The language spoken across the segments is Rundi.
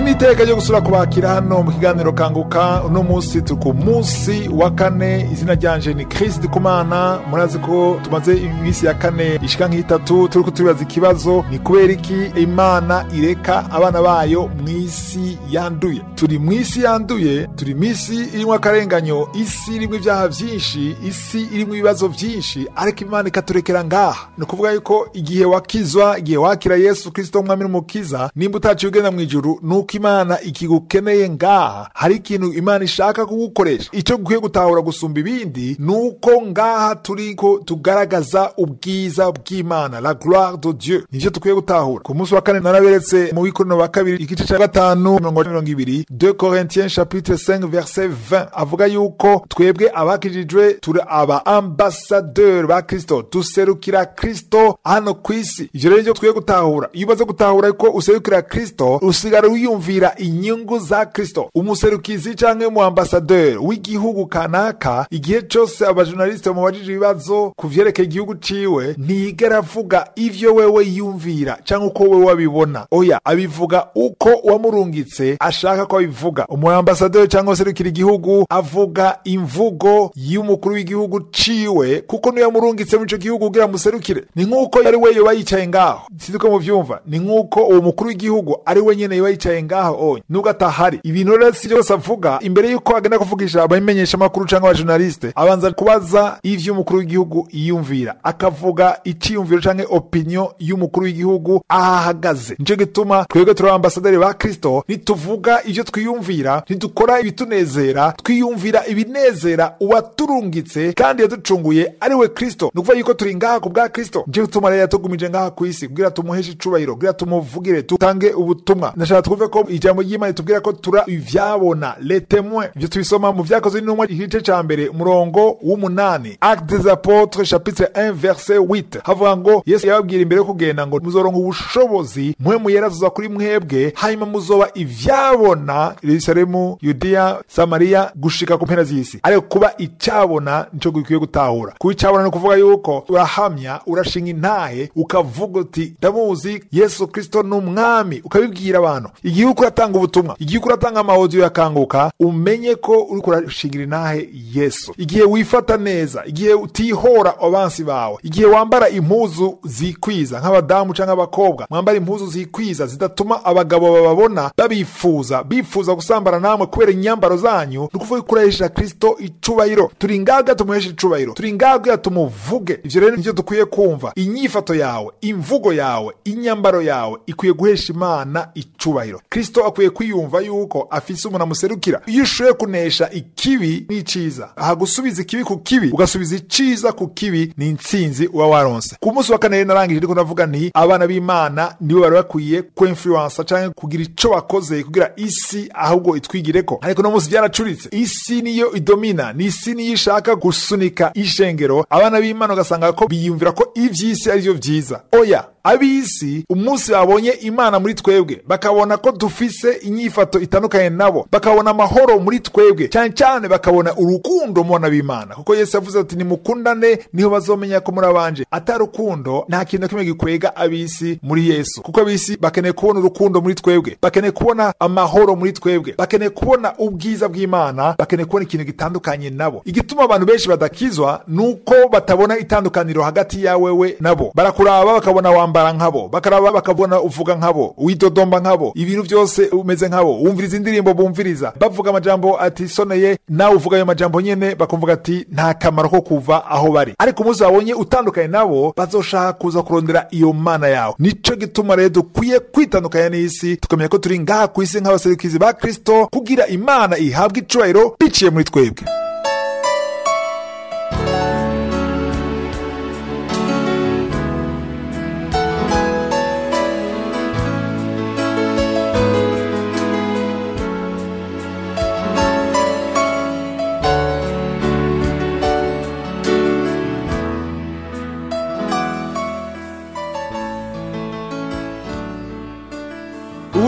ni iteka ryo gusura kubakira hano mu kiganiro kanguka uno munsi turi ku munsi wa kane izina ryanje ni Chris Dikumana murazi ko tumaze iminsi ya kane ishika nk'itatu turiko turibaza ikibazo ni kubera iki imana ireka abana bayo mw'isi yanduye turi mw'isi yanduye turi mw'isi irimwo akarenganyo isi irimwo ibyaha vyinshi isi irimwo ibibazo vyinshi ariko imana ikaturekera ngaha ni ukuvuga yuko igihe wakizwa igihe wakira yesu kristo umwami n'umukiza nimba utaciye ugenda mu ijuru nuko imana ikigukeneye ngaha hari ikintu imana ishaka kugukoresha icyo gukwiye gutahura gusumba ibindi nuko ngaha turiko tugaragaza ubwiza bw'imana la gloire de dieu nivyo dukwiye gutahura ku munsi wa kane naraberetse mu wikorino wa kabiri igice ca gatanu mirongo mirongo ibiri 2 corinthiens chapitre 5 verset 20 avuga yuko twebwe abakijijwe turi aba ambasadeur ba kristo duserukira kristo hano ku isi ivyo rero nivyo dukwiye gutahura iyo umaze gutahura ko userukira kristo usigara wiyumvira inyungu za kristo umuserukizi canke mu ambasadeur w'igihugu kanaka igihe cose abajournaliste bamubajije ibibazo ku vyerekeye igihugu ciwe ntiyigera avuga ivyo wewe yumvira canke uko wewe wabibona oya abivuga uko wamurungitse ashaka ko abivuga umu ambasadeur canke userukira igihugu avuga imvugo y'umukuru w'igihugu ciwe kuko niyo yamurungitse muri ico gihugu kugira muserukire ni nk'uko yari we yoba yicaye ngaho sinzi ko muvyumva ni nk'uko uwo mukuru w'igihugu ari we nyene yoba yicaye ngaho onye nubwo atahari ibintu rero si byose avuga imbere y'uko agenda kuvugisha abamenyesha amakuru canke abajournaliste abanza kubaza ivyo umukuru w'igihugu yiyumvira akavuga iciyumviro canke opinion y'umukuru w'igihugu ahahagaze nico gituma twebwe turi ambasaderi ba kristo nituvuga ivyo twiyumvira ntidukora ibitunezera twiyumvira ibinezera uwaturungitse kandi yaducunguye ari we kristo ni ukuvuga yuko turi ngaha ku bwa kristo nico gituma rero yatugumije ngaha ku isi kugira tumuheshe icubahiro kugira tumuvugire tutange ubutumwa ndashaka twumve ko ijambo ry'imana ritubwira ko tura ivyabona le témoin ivyo tubisoma mu vyakozwe n'intumwa igice ca mbere umurongo w'umunani acte des apôtres chapitre 1 verset 8 havuga ngo yesu yababwira imbere yo kugenda ngo muzoronka ubushobozi mwe muyerazuza kuri mwebwe hanyuma muzoba ivyabona yerusalemu yudiya samariya gushika ku mpera z'isi ariko kuba icabona nico gikwiye gutahura kuba icabona ni ukuvuga yuko urahamya urashinga intahe ukavuga uti ndamuzi yesu kristo ni umwami ukabibwira abantu igihe uriko uratanga ubutumwa igihe uriko uratanga amawodiyo yakanguka umenye ko uriko urashingira intahe yesu igihe wifata neza igihe utihora abansi bawe igihe wambara impuzu zikwiza nk'abadamu canke abakobwa mwambara impuzu zikwiza zidatuma abagabo bababona babifuza bifuza gusambana namwe kubera inyambaro zanyu ni ukuvuga ko urahesha kristo icubahiro turi ngaga tumuhesha icubahiro turi ngaga tumuvuge ivyo rero nivyo dukwiye kumva inyifato yawe imvugo yawe inyambaro yawe ikwiye guhesha imana icubahiro kristo akwiye kwiyumva yuko afise umuntu amuserukira iyo ushoboye kunesha ikibi n'iciza aha gusubiza ikibi ku kibi ugasubiza iciza ku kibi ni intsinzi uba waronse ku munsi wa kane rero narangije ndiko ndavuga nti abana b'imana nibo bari bakwiye kwinfluensa canke kugira ico bakoze kugira isi ahubwo itwigireko ariko no munsi vyaracuritse isi niyo idomina ni isi niyo ishaka gusunika ishengero abana b'imana ugasanga ko biyumvira ko ivy'isi ari vyo vyiza oya ab'isi umunsi babonye imana muri twebwe bakabona ko dufise inyifato itandukanye nabo bakabona amahoro muri twebwe cyane cyane bakabona urukundo mu bana b'imana kuko yesu yavuze ati nimukundane niho bazomenya ko muri abanje atari urukundo nta kintu na kimwe gikwega ab'isi muri yesu kuko ab'isi bakeneye kubona urukundo muri twebwe bakeneye kubona amahoro muri twebwe bakeneye kubona ubwiza bw'imana bakeneye kubona ikintu gitandukanye nabo igituma abantu benshi badakizwa ni uko batabona itandukaniro hagati yawewe nabo barakuraba bakabona wambara nkabo bakaraba bakabona uvuga nkabo widodomba nkabo ibintu byose umeze nkabo wumviriza indirimbo bumviriza bavuga amajambo atisoneye nawe uvuga ayo majambo nyene bakumvuga ati nta kamaro ko kuva aho bari ariko umunsi babonye utandukanye nabo bazoshaka kuza kurondera iyo mana yawe nico gituma rero dukwiye kwitandukanya n'isi tukamenya ko turi ngaha ku isi nk'abaserukizi ba kristo kugira imana ihabwe icubahiro biciye muri twebwe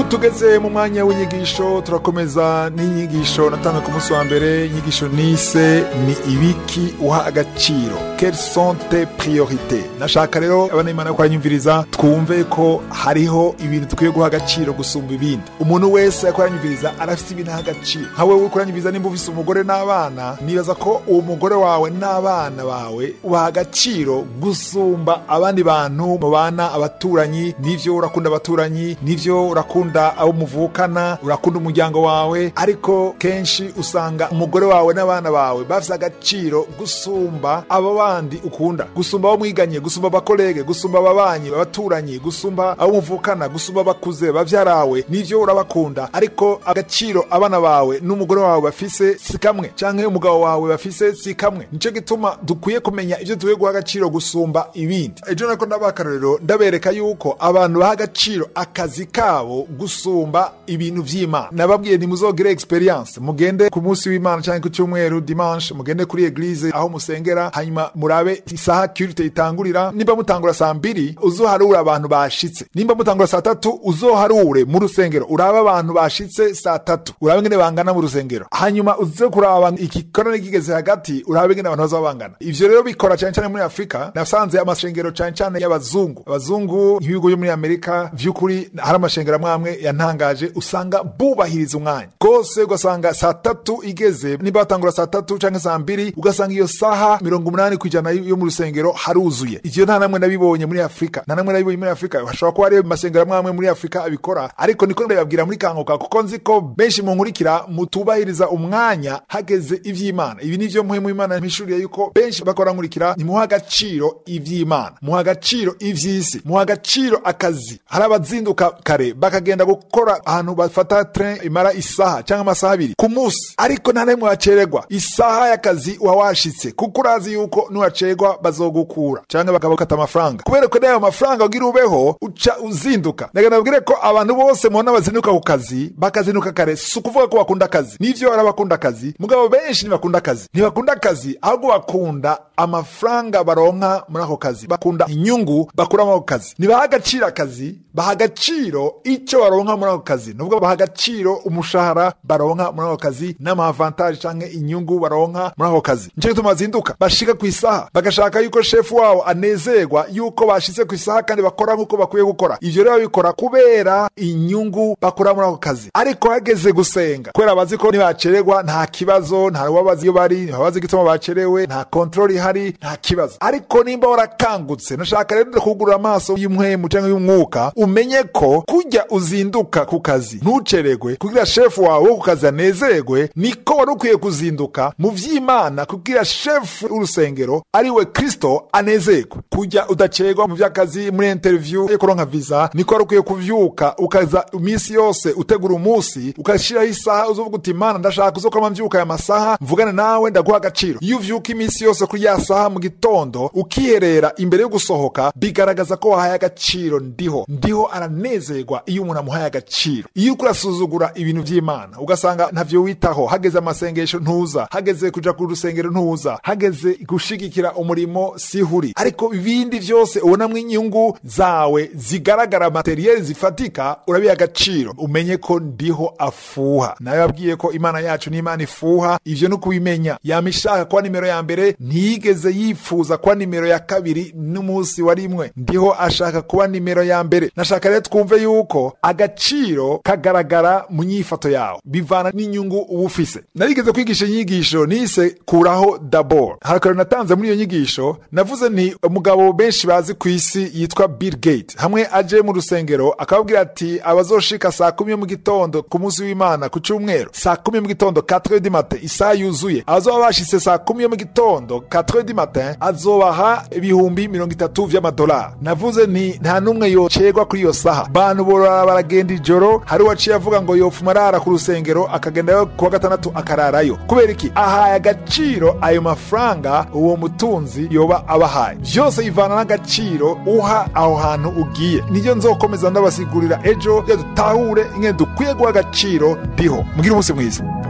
tugeze mu mwanya w'inyigisho turakomeza n'inyigisho natanzwe ku munsi wa mbere inyigisho nise ni ibiki uha agaciro quelles sont tes priorités nashaka rero abana imana ko aranyumviriza twumve ko hariho ibintu dukwiye guha agaciro gusumba ibindi umuntu wese ariko aranyumviriza arafite ibintu aha agaciro nka wewe uriko uranyumviriza nimba ufise umugore n'abana nibaza ko uwo mugore wawe n'abana bawe ubaha agaciro gusumba abandi bantu mubana abaturanyi nivyo urakunda abaturanyi nivyo urakunda abo muvukana urakunda umuryango wawe ariko kenshi usanga umugore wawe n'abana bawe bafite agaciro gusumba abo bandi ukunda gusumba abo mwiganye gusumba abakolege gusumba ababanyi abaturanyi gusumba abo muvukana gusumba abakuze bavyarawe nivyo urabakunda ariko agaciro abana bawe n'umugore wawe bafise si kamwe canke umugabo wawe bafise si kamwe nico gituma dukwiye kumenya ivyo dukwiye guha agaciro gusumba ibindi ejo nako ndabaha akarorero ndabereka yuko abantu baha agaciro akazi kabo gusumba ibintu vy'imana nababwiye ntimuzogire experience mugende ku munsi w'imana canke ku cyumweru dimanche mugende kuri eglise aho musengera hanyuma murabe isaha culte itangurira nimba mutangura saa mbiri uzoharura abantu bashitse nimba mutangura saa tatu uzoharure mu rusengero urabe abantu bashitse saa tatu urabe ngene bangana mu rusengero hanyuma uze kuraba igikorane kigeze hagati urabe ngene abantu bazaba bangana ivyo rero bikora cyane cyane muri afurika nasanze amashengero cyane cyane y'abazungu abazungu nk'ibihugu byo muri amerika vy'ukuri hari amashengero amwe amwe yantangaje usanga bubahiriza umwanya rwose ugasanga saa tatu igeze nimba batangura saa tatu canke saa mbiri ugasanga iyo saha mirongo umunani ku ijana yo mu rusengero haruzuye ivyo nta namwe nabibonye muri afurika nta namwe nabibonye muri afurika hashobora kuba hariyo amasengero amwe amwe muri afurika abikora ariko niko ndabibabwira muri kanguka kuko nzi ko benshi mu nkurikira mutubahiriza umwanya hageze ivy'imana ibi nivyo muhemu imana mpishuriye yuko benshi bakora nkurikira nimuha agaciro ivy'imana muha agaciro ivy'isi muha agaciro akazi hari abazinduka kare bakagenda gukora ahantu bafata train imara isaha cyangwa amasaha abiri ku munsi ariko nta namwe wacererwa isaha y'akazi uba washitse kuko urazi yuko nuwacererwa bazogukura cyangwa bakabakata amafaranga kubera ko n'ayo mafaranga ugira ubeho uca uzinduka ndaga nabwire ko abantu bose mubona bazinduka ku kazi bakazinduka kare si ukuvuga ko bakunda akazi nivyo hari abakunda akazi mugabo benshi ntibakunda akazi ntibakunda akazi ahubwo bakunda amafaranga baronka muri ako kazi bakunda inyungu bakura muri ako kazi ntibaha agaciro akazi baha agaciro icyo baronka muri ako kazi nubwo baha agaciro umushahara baronka muri ako kazi n'amavantaje canke inyungu baronka muri ako kazi nico gituma bazinduka bashika ku isaha bagashaka yuko shefu wabo anezerwa yuko bashitse ku isaha kandi bakora nk'uko bakwiye gukora ivyo rero babikora kubera inyungu bakora muri ako kazi ariko hageze gusenga kubera bazi ko nibacererwa nta kibazo nta wabazi iyo bari ntibabazi igituma bacerewe nta kontroli ihari nta kibazo ariko nimba warakangutse nashaka rero kugurura amaso y'umwemu canke y'umwuka umenye ko kujya uzinduka ku kazi ntucererwe kugira shefu wawe wo ku kazi anezerwe niko wari ukwiye kuzinduka mu vy'imana kugira shefu w'urusengero ari we kristo anezerwe kujya udacererwa mu vy'akazi muri interview yo kuronka visa niko wari ukwiye kuvyuka ukaza iminsi yose utegura umunsi ukashiraho isaha uzovuga uti mana ndashaka uzokoma mvyuka aya masaha mvugane nawe ndaguha agaciro iyo uvyuka iminsi yose kuri ya saha mu gitondo ukiherera imbere yo gusohoka bigaragaza ko wahaye agaciro ndiho ndiho aranezerwa iyo umuntu amuhaye agaciro iyo uriko urasuzugura ibintu vy'imana ugasanga ntavyo witaho hageze amasengesho ntuza hageze kuja ku rusengero ntuza hageze gushigikira umurimo sihuri ariko ibindi vyose ubonamwo inyungu zawe zigaragara materiyeli zifatika urabiha agaciro umenye ko ndiho afuha nawe yabwiye ko imana yacu ni imana ifuha ivyo ni ukubimenya yama ishaka kuba nimero ya mbere ntiyigeze yifuza kuba nimero ya kabiri n'umunsi wa rimwe ndiho ashaka kuba nimero ya mbere nashaka rero twumve yuko agaciro kagaragara mu nyifato yawe bivana n'inyungu uba ufise narigeze kwigisha inyigisho nise kuraho dabor harakaro natanze muri iyo nyigisho navuze nti umugabo benshi bazi ku isi yitwa bill gate hamwe aje mu rusengero akababwira ati abazoshika saa kumi yo mu gitondo ku munsi w'imana ku cyumweru saa kumi yo mu gitondo 4 du matin isaha yuzuye abazoba bashitse saa kumi yo mu gitondo 4 du matin azobaha ibihumbi mirongo itatu vy'amadolari navuze nti nta n'umwe yocerwa kuri iyo saha bantu borara baragenda ijoro hari uwaciye avuga ngo yofuma arara ku rusengero akagendayo kuwa gatandatu akararayo kubera iki ahaye agaciro ayo mafaranga uwo mutunzi yoba abahaye vyose bivana n'agaciro uha aho hantu ugiye nivyo nzokomeza ndabasigurira ejo iyo dutahure ingene dukwiye guha agaciro ndiho mugire umunsi mwiza